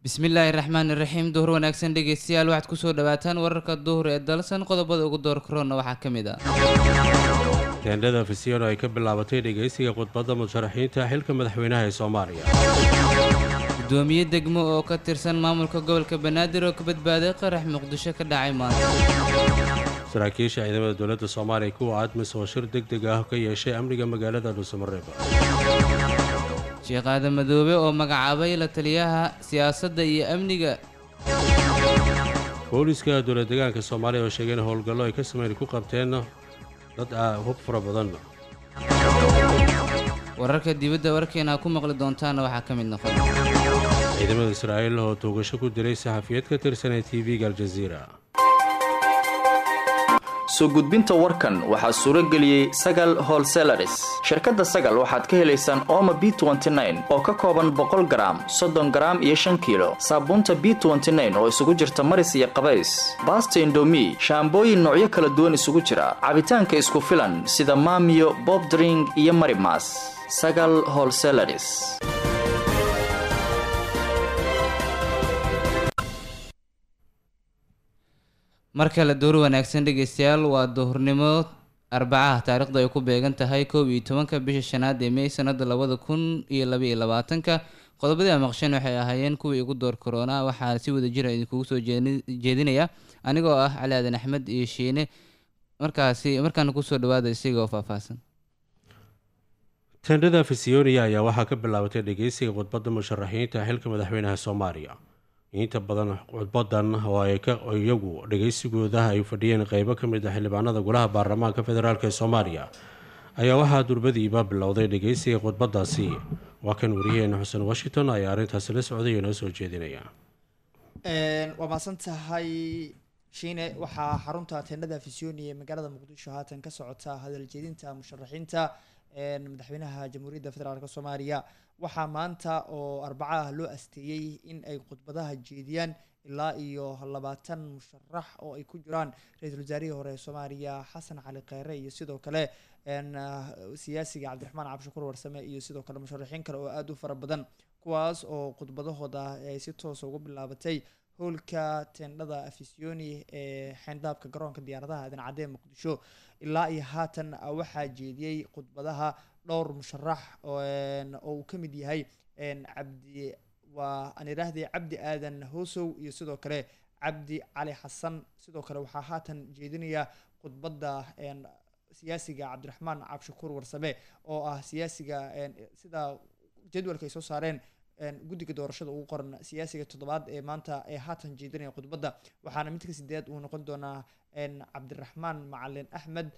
bismillaahi raxmaani raxiim duhur wanaagsan dhegeystayaal waxaad kusoo dhawaataan wararka duhur ee dalsan qodobada ugu door korona waxaa ka mid ah teendhada fisiyono ay ka bilaabatay dhegaysiga khudbadda musharaxiinta xilka madaxweynaha ee soomaaliya gudoomiye degmo oo ka tirsan maamulka gobolka banaadir oo ka badbaaday qarax muqdisho ka dhacay maanta saraakiisha ciidamada dowladda soomaaliya kuwa admis oo shir deg deg ah ka yeeshay amniga magaalada dhuusamareeb sheekh aadan madoobe oo magacaabay la taliyaha siyaasadda iyo amniga booliska dowlad deegaanka soomaaliya oo sheegay in howlgallo ay ka sameyn ku qabteen dad hub fara badan wararka dibadda warkeena ku maqli doontaana waxaa ka mid noqon ciidamada israa'iil oo tuugasho ku diray saxafiyad ka tirsan ee t v-ga aljaziira soo gudbinta warkan waxaa suuro geliyey sagal holselaris shirkadda sagal waxaad ka helaysaan ooma b oo ka kooban boqol garaam soddon garaam iyo shan kiilo saabuunta b oo isugu jirta maris iyo qabays baasta indomi shaambooyin noocyo kala duwan isugu jira cabitaanka isku filan sida maamiyo bobdring iyo marimas sagal holselaris mar kale duhur wanaagsan dhegeystayaal waa duhurnimo arbacaha taariikhda ay ku beegan tahay kow iyo tobanka bisha shanaad ee mey sanada labada kun iyo labaiyo labaatanka qodobadii a maqsheen waxay ahaayeen kuwii ugu door korona waxaa si wada jira idinkugu soo jeedinaya anigoo ah cali aadan axmed iyo shiine markaasi markaana kusoo dhawaada isaga oo faahfaahsan teendhada fisiyonia ayaa waxaa ka bilaabatay dhegeysiga khudbadda musharaxiinta xilka madaxweynaha soomaaliya inta badan khudbadan oo ay iyagu dhageysigooda ay fadhiyeen qeybo ka mid ah xildhibaanada golaha baarlamaanka federaalk ee soomaaliya ayaa waxaa durbadiiba bilowday dhageysiga khudbadaasi waa kan wariyaheena xuseen washington ayaa arrintaasi la socday oo noo soo jeedinaya waa maasan tahay shiine waxaa xarunta teendhada fisioni ee magaalada muqdisho haatan ka socota hadaljeedinta musharaxiinta madaxweynaha jamhuuriyadda federaalk soomaaliya waxaa maanta oo arbaca ah loo asteeyey in ay khudbadaha jeediyaan ilaa iyo labaatan musharax oo ay ku jiraan ra-iisul wasaarihii hore ee soomaaliya xasan cali kheyre iyo sidoo kale siyaasiga cabdiraxmaan cabshakuur warsame iyo sidoo kale musharaxiin kale oo aada u fara badan kuwaas oo khudbadahooda ay si toosa ugu bilaabatay howlka teendhada afisioni ee xeyndaabka garoonka diyaaradaha aadan cadee muqdisho ilaa iyo haatan waxaa jeediyey khudbadaha dhowr musharax oo uu ka mid yahay cabdi waa aan idhaahdee cabdi aadan hoosow iyo sidoo kale cabdi cali xasan sidoo kale waxaa haatan jeedinaya khudbadda siyaasiga cabdiraxmaan cabshakuur warsame oo ah siyaasiga sida jadwalka ay soo saareen guddiga doorashada ugu qoran siyaasiga toddobaad ee maanta ee haatan jeedinaya khudbadda waxaana midka sideed uu noqon doonaa cabdiraxmaan macalin axmed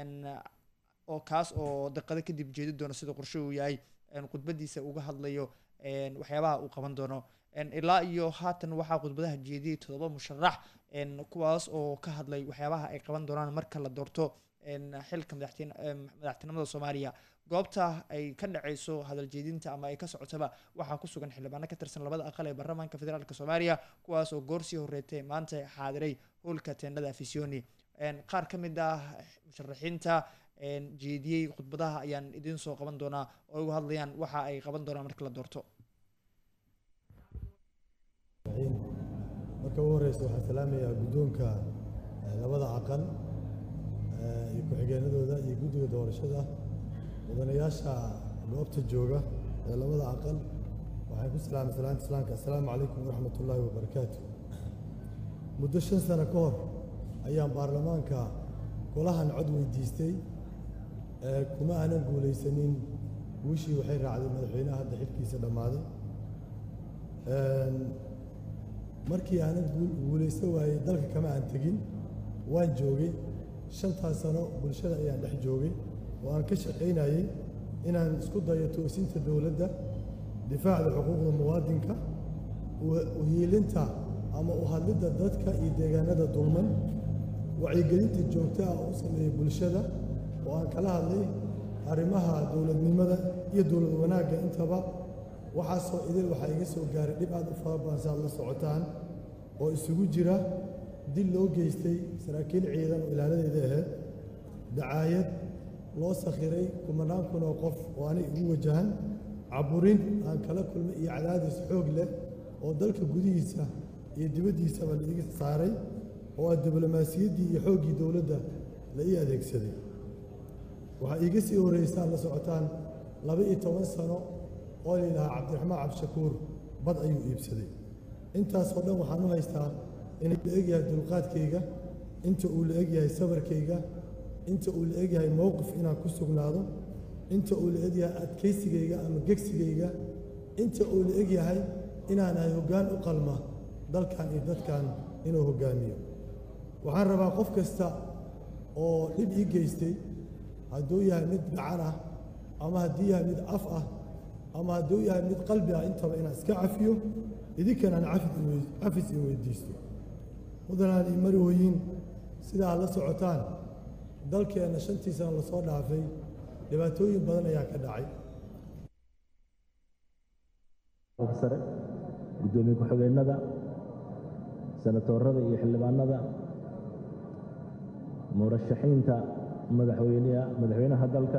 oo kaas oo daqado kadib jeedi doono sida qorshe uu yahay khudbadiisa uga hadlayo waxyaabaha uu qaban doono ilaa iyo haatan waxaa khudbadaha jeediyay toddoba musharax kuwaas oo ka hadlay waxyaabaha ay qaban doonaan marka la doorto xilka madaxtinimada soomaaliya goobta ay ka dhaceyso hadal jeedinta ama ay ka socotaba waxaa ku sugan xildhibaano ka tirsan labada aqal ee baarlamaanka federaalk soomaaliya kuwaas oo goorsii horeetay maanta xaadiray howlka teendhada afisioni qaar ka mid ah musharaxiinta jeediyey khudbadaha ayaan idiin soo qaban doonaa oo uga hadlayaan waxa ay qaban doonaan marka la doorto marka ugu horeysa waxaan salaamayaa guddoonka labada aqal iyo ku-xigeenadooda iyo guddiga doorashada mudanayaasha goobta jooga ee labada aqal waxaan ku salaamay salaanta islaamka assalaamu calaykum waraxmat ullaahi wabarakaatu muddo shan sano ka hor ayaan baarlamaanka golahan cod weydiistay kuma aanan guulaysanin guushii waxay raacday madaxweynaha hadda xilkiisa dhammaaday markii aanan guulaysan waayey dalka kama aan tegin waan joogay shantaas sano bulshada ayaan dhex joogay oo aan ka shaqaynayey inaan isku dayo toosinta dowladda difaacda xuquuqda muwaadinka uhiilinta ama u hadlidda dadka iyo deegaanada dulman wacyigelinta joogta ah oo u sameeyey bulshada oo aan kala hadlay arrimaha dowladnimada iyo dowlad wanaagga intaba waxaasoo idil waxaa iga soo gaaray dhib aad u fara badan si aad la socotaan oo isugu jira dil loo geystay saraakiil ciidan oo ilaaladeeda ahayd dacaayad loo sakhiray kumanaan kun oo qof oo anay igu wajahan caburin aan kala kulmay iyo cadaadis xoog leh oo dalka gudihiisa iyo dibaddiisaba la iga saaray oo ah diblomaasiyaddii iyo xooggii dowladda la ii adeegsaday waxaa iiga sii horraysaa la socotaan laba iyo toban sano oo la yidhahaa cabdiraxmaan cabdishakuur bad ayuu iibsaday intaasoo dhan waxaan u haystaa inuu la egyahay dulqaadkayga inta uu la egyahay sabarkayga inta uu la egyahay mowqif inaan ku sugnaado inta uu la egyahay adkaysigayga ama gegsigayga inta uu la egyahay inaanahay hoggaan u qalma dalkan iyo dadkan inuu hoggaamiyo waxaan rabaa qof kasta oo dhib ii geystay hadduu yahay mid gacan ah ama hadduu yahay mid af ah ama hadduu yahay mid qalbi ah intaba inaan iska cafiyo idinkan aan cafis in weydiisto mudanaan ii mari weyin sidaa la socotaan dalkeenna shantii sana lasoo dhaafay dhibaatooyin badan ayaa ka dhacay sare guddoomiye ku-xigeenada senatoorada iyo xildhibaanada murashaxiinta madaxweyneha madaxweynaha dalka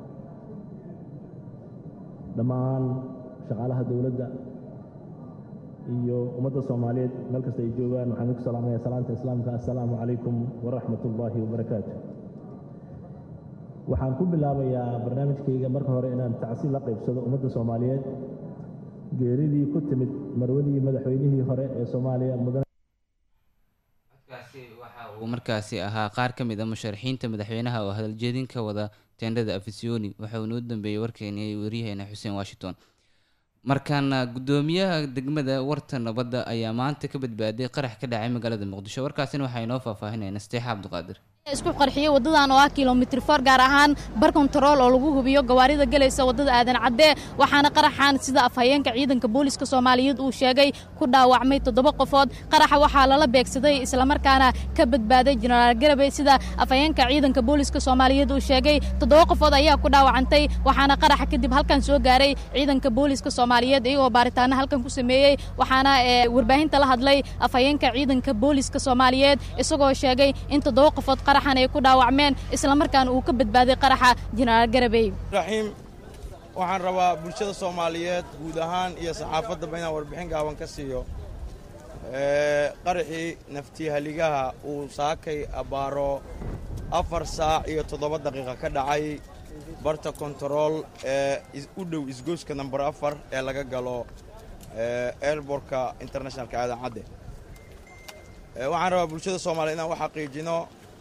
dhammaan shaqaalaha dowladda iyo ummadda soomaaliyeed meel kasta ay joogaan waxaan idinku salaamaya salaanta islaamka assalaamu calaykum waraxmat ullaahi wabarakaatu waxaan ku bilaabayaa barnaamijkayga marka hore inaan tacsiil la qaybsado ummadda soomaaliyeed geeridii ku timid marwadii madaxweynihii hore ee soomaaliya mudan codkaasi waxa uu markaasi ahaa qaar ka mid a musharaxiinta madaxweynaha oo hadaljeedin ka wada teendhada afisyooni waxa uu noo dambeeyey warkeenii waryaheena xuseen washington markaana guddoomiyaha degmada warta nabadda ayaa maanta ka badbaaday qarax ka dhacay magaalada muqdisho warkaasina waxaa inoo faahfaahinaya nasteexa cabdiqaadir isku qarxiyey wadadan oo ah kilomitr for gaar ahaan bar kontarool oo lagu hubiyo gawaarida gelaysa wadada aadan cadde waxaana qaraxan sida afhayeenka ciidanka booliska soomaaliyeed uu sheegay ku dhaawacmay toddoba qofood qaraxa waxaa lala beegsaday islamarkaana ka badbaaday jenaraal garabey sida afhayeenka ciidanka booliska soomaaliyeed uu sheegay toddoba qofood ayaa ku dhaawacantay waxaana qaraxa kadib halkan soo gaaray ciidanka booliska soomaaliyeed iyagoo baaritaano halkan ku sameeyey waxaana warbaahinta la hadlay afhayeenka ciidanka booliska soomaaliyeed isagoo sheegay in toddoba qofood ay ku dhaawacmeen islamarkaana uu ka badbaaday qaraxa jenaraal garabey raxiim waxaan rabaa bulshada soomaaliyeed guud ahaan iyo saxaafaddaba inaan warbixin gaaban ka siiyo qaraxii naftihaligaha uu saakay abbaaro afar saac iyo toddoba daqiiqa ka dhacay barta kontarool ee u dhow isgoyska namber afar ee laga galo airbortka internationalka aadan cadde waxaan rabaa bulshada soomaliya inaan u xaqiijino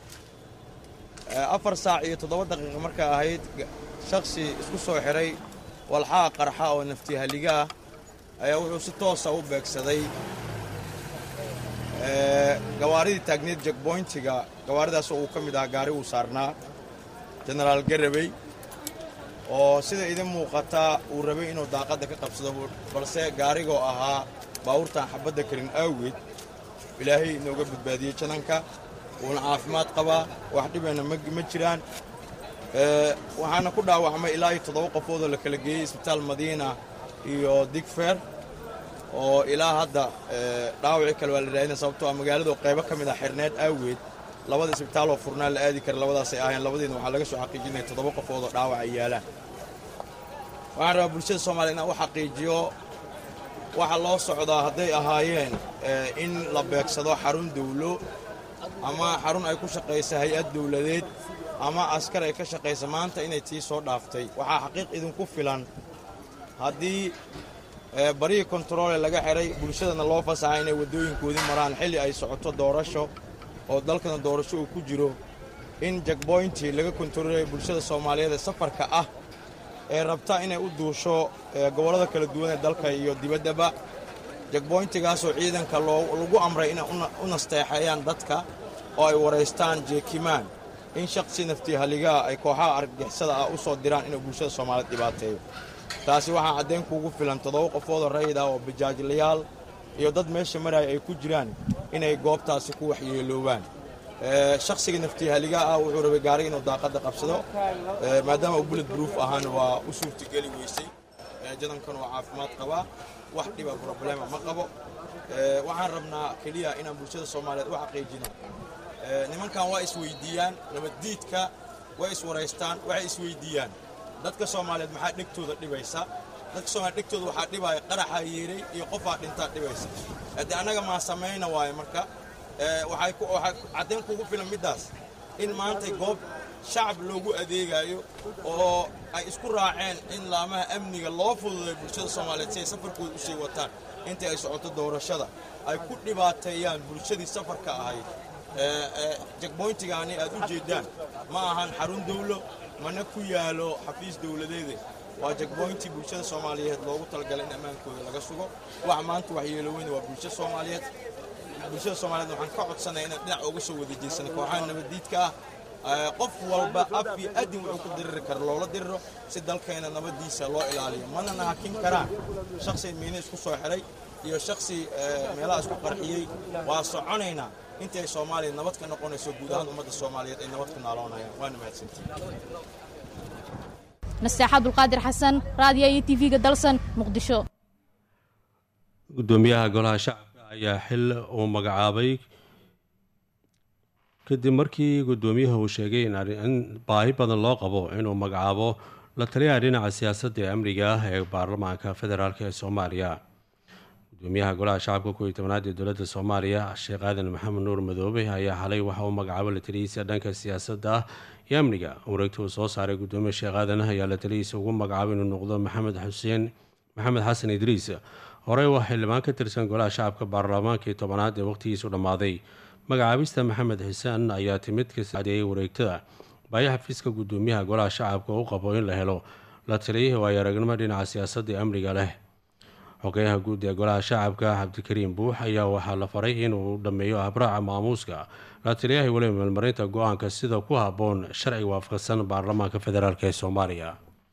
afar saac iyo toddoba daqiiqa markaa ahayd shakhsi isku soo xidhay walxaha qarxa oo naftihaliga ah ayaa wuxuu si toosa u beegsaday gawaaridii taagneed jekboyntiga gawaaridaasoo uu ka mid ahaa gaari uu saarnaa jenaraal garabey oo sida idin muuqata uu rabay inuu daaqadda ka qabsado balse gaarigoo ahaa baawurtaan xabadda karin awgeed ilaahay inooga badbaadiyey jananka wuuna caafimaad qabaa wax dhibana ma jiraan waxaana ku dhaawacmay ilaa iyo toddoba qofoodoo la kala geeyey isbitaal madiina iyo digfer oo ilaa hadda dhaawacii kale waa la raadina sababtoo ah magaaladu qaybo ka mid ah xirneed aaweed labada isbitaaloo furnaa la aadi kara labadaasay ahayn labadiina waxaa laga soo xaqiijinaya toddoba qofoodoo dhaawac ay yaalaan waxaan rabaa bulshada soomaliya inaan u xaqiijiyo waxa loo socdaa hadday ahaayeen in la beegsado xarun dawlo ama xarun ay ku shaqaysa hay-ad dawladeed ama askar ay ka shaqaysa maanta inay tii soo dhaaftay waxaa xaqiiq idinku filan haddii barihii kontaroole laga xidhay bulshadana loo fasaxa inay waddooyinkoodii maraan xilli ay socoto doorasho oo dalkana doorasho uu ku jiro in jekboyntii laga kontaroolaya bulshada soomaaliyeed ee safarka ah ee rabta inay u duusho gobollada kala duwan ee dalka iyo dibaddaba jekboyntigaasoo ciidanka lagu amray inay u nasteexeeyaan dadka oo ay waraystaan jeekimaan in shakhsi naftihaligaa ay kooxaha argagixisada ah u soo diraan inuu bulshada soomaaliyeed dhibaateeyo taasi waxaa caddayn kuugu filan toddoba qofoodoo rayid ah oo bajaajlayaal iyo dad meesha maraya ay ku jiraan inay goobtaasi ku waxyeeloobaan shakhsiga naftihaligaa ah wuxuu rabay gaariga inuu daaqadda qabsado maadaama uu bullet bruuf ahaana waa u suurtageli weysay jadankan waa caafimaad qabaa wax dhiba problema ma qabo waxaan rabnaa keliya inaan bulshada soomaaliyeed u xaqiijino nimankan waa isweydiiyaan nabaddiidka way iswaraystaan waxay isweydiiyaan dadka soomaaliyeed maxaa dhegtooda dhibaysa dadka soomaaliya dhegtooda waxaa dhibaya qaraxaa yeeray iyo qofaa dhintaa dhibaysa haddii annaga maa samayna waayo marka waxay caddayn kugu filan middaas in maanta goob shacab loogu adeegayo oo ay isku raaceen in laamaha amniga loo fududay bulshada soomaaliyeed si ay safarkooda u sii wataan intii ay socoto doorashada ay ku dhibaateeyaan bulshadii safarka ahayd jagboyntigaani aad u jeeddaan ma ahan xarun dawlo mana ku yaalo xafiis dawladeede waa jagboyntii bulshada soomaaliyeed loogu talagalay in ammaankooda laga sugo wax maanta waxyeelo weyn waa bulshada soomaaliyeed bulshada soomaaliyeed waxaan ka codsanaya inaan dhinac uga soo wada jeesana kooxaha nabaddiidka ah qof walba af iyo adin wuxuu ku diriri kara loola diriro si dalkeena nabaddiisa loo ilaaliyo mana nahakin karaan shakhsi miina isku soo xiray iyo shakhsi meelaha isku qarxiyey waa soconaynaa intii ay soomaaliya nabad ka noqonayso guud ahaan ummadda soomaaliyeed ay nabad ku naaloonayaan waana mahadsantii nasteex abdulqaadir xasan raadiyo iyo tv-ga dalsan muqdisho gudoomiyaha golaha shacabka ayaa xil uu magacaabay kadib markii gudoomiyuhu uu sheegay in baahi badan loo qabo inuu magacaabo la taliyaha dhinaca siyaasadda ee amniga ah ee baarlamaanka federaalk ee soomaaliya gudoomiyaha golaha shacabka kuwii tobnaad ee dowladda soomaaliya sheekh aadan maxamed nuur madoobe ayaa xalay waxa uu magacaabo la taliyihiisa dhanka siyaasadda ah iyo amniga wareegta uu soo saaray gudoomiye sheekh aadan ayaa la taliyihiisa ugu magacaabay inuu noqdo maxamed xuseen maxamed xasan idriis horey waa xildhibaan ka tirsan golaha shacabka baarlamaankii tobanaad ee waqhtigiisu dhammaaday magacaabista maxamed xuseen ayaa timid kasadeeyay wareegtada baayo xafiiska gudoomiyaha golaha shacabka u qabo in la helo la taliyihii waayo aragnimo dhinaca siyaasadda ee amniga leh xogeyaha guud ee golaha shacabka cabdikariim buux ayaa waxaa la faray inuu dhammeeyo habraaca maamuuska la taliyaha weliba meelmarinta go-aanka sida ku habboon sharciga waafaqsan baarlamaanka federaalk ee soomaaliya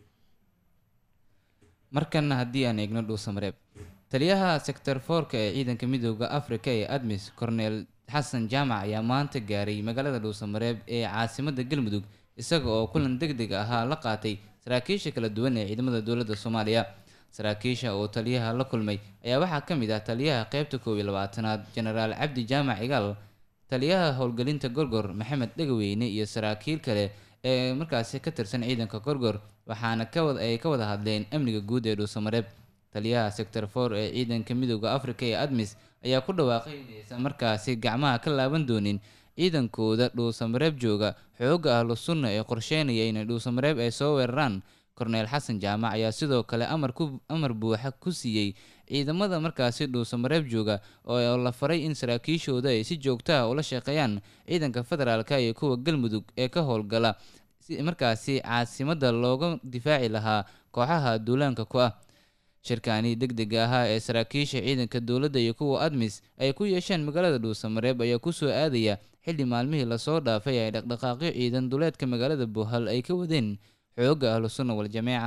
markana haddii aan eegno dhuusamareeb taliyaha sector foorka ee ciidanka midooda afrika ee admis cornel xasan jaamac ayaa maanta gaaray magaalada dhuusamareeb ee caasimada galmudug isaga oo kulan deg deg ahaa la qaatay saraakiisha kala duwan ee ciidamada dowladda soomaaliya saraakiisha oo taliyaha la kulmay ayaa waxaa ka mid ah taliyaha qeybta koob iyo labaatanaad jenaraal cabdi jaamac igaal taliyaha howlgelinta gorgor maxamed dhegaweyne iyo saraakiil kale ee markaasi ka tirsan ciidanka gorgor waxaana kawad ay ka wada hadleen amniga guud ee dhuusamareeb taliyaha sector for ee ciidanka midooda afrika ee admis ayaa ku dhawaaqay inaysan markaasi gacmaha ka laaban doonin ciidankooda dhuusamareeb jooga xooga ahlu sunna ee qorsheynaya inay dhuusamareeb ay soo weeraraan korneel xasan jaamac ayaa sidoo kale amar ku amar buuxa ku siiyey ciidamada markaasi dhuusamareeb jooga oo la faray in saraakiishooda ay si joogtaha ula shaqeeyaan ciidanka federaalka iyo kuwa galmudug ee ka howlgala si markaasi caasimada looga difaaci lahaa kooxaha duulaanka ku ah shirkaani deg dega ahaa ee saraakiisha ciidanka dowladda iyo kuwa admis ay ku yeesheen magaalada dhuusamareeb ayaa kusoo aadaya xilli maalmihii lasoo dhaafay ay dhaqdhaqaaqyo ciidan duleedka magaalada buuhal ay ka wadeen xooga ahlu sunna wal-jameeca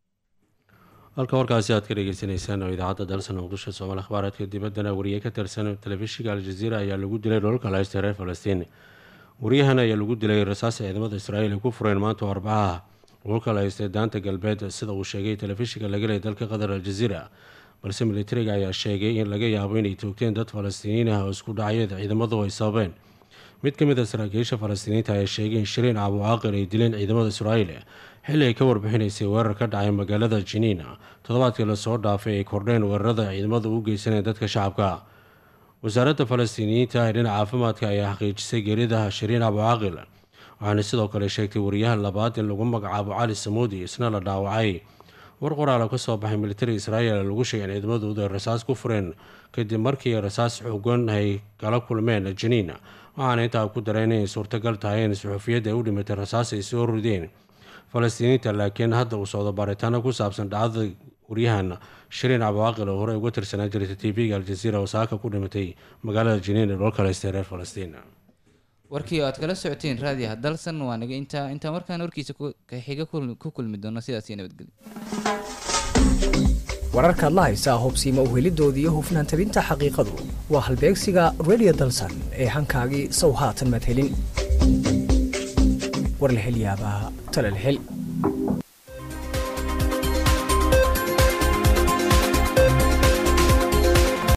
halka warkaasi aad ka dhegeysaneysaan oo idaacadda dalsan muqdisho soomaali akhbaaraadka dibaddana wariye ka tirsan telefishinka al-jaziira ayaa lagu dilay dholalka lahaysta reer falastiin wariyahan ayaa lagu dilay rasaas ciidamada israa'iil ay ku fureen maanta oo arbacaha dhulka la haystay daanta galbeed sida uu sheegay telefishinka laga leeyay dalka qatar al-jaziira balse militariga ayaa sheegay in laga yaabo inay toogteen dad falastiiniin ah oo isku dhacayeed ciidamadu ay sababeen mid ka mid a saraakiisha falastiiniinta ayaa sheegay in shiriin abucaaqir ay dileen ciidamada israa'iil xilli ay ka warbixinaysay weerar ka dhacay magaalada jiniin toddobaadkii lasoo dhaafay ay kordheen weerarada ciidamadu u geysaneen dadka shacabka wasaaradda falastiiniyiinta ee dhinaca caafimaadka ayaa xaqiijisay geerida shiriin abucaaqil waxaana sidoo kale sheegtay wariyaha labaad in lagu magacaabo cali samuudi isna la dhaawacay war qoraala ka soo baxay militari israa'iil lagu sheegay in ciidamadoodu ay rasaas ku fureen kadib markii rasaas xoogan ay kala kulmeen jiniin waxaana intaa ku dareen inay suurtagal tahay in suxuufiyadda ay u dhimatay rasaas ay soo rideen falastiiniinta laakiin hadda uu socdo baaritaano ku saabsan dhacdada waryahan shiriin cabaaqil oo horey uga tirsanaa jirta t v-ga aljaziira oo saaka ku dhimatay magaalada jiniin ee dhoolka leystay reer falastiin warkii oo aad kala socoteen raadiyaha dalsan waa naga intaa intaan warkaan warkiisa ka xiga ku kulmi doono sidaas iyo nabadgelyo wararkaad la haysaa hubsiima uhelidooda iyo hufnaan tabinta xaqiiqadu waa halbeegsiga radio dalsan ee hankaagii sow haatan madhelin war la hel yaabaa tala la hel